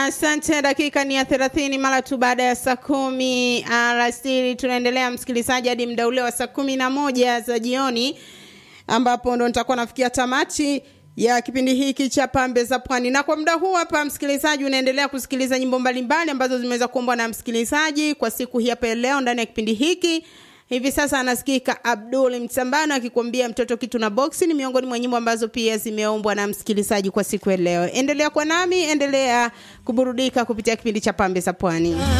Asante. Dakika ni ya thelathini mara tu baada ya saa kumi alasiri. Tunaendelea msikilizaji hadi muda ule wa saa kumi na moja za jioni, ambapo ndo nitakuwa nafikia tamati ya kipindi hiki cha Pambe za Pwani. Na kwa muda huu hapa, msikilizaji, unaendelea kusikiliza nyimbo mbalimbali ambazo zimeweza kuombwa na msikilizaji kwa siku hii hapa leo ndani ya kipindi hiki. Hivi sasa anasikika Abdul Msambano akikwambia mtoto kitu na boksi. Ni miongoni mwa nyimbo ambazo pia zimeombwa na msikilizaji kwa siku ya leo. Endelea kwa nami, endelea kuburudika kupitia kipindi cha Pambe za Pwani.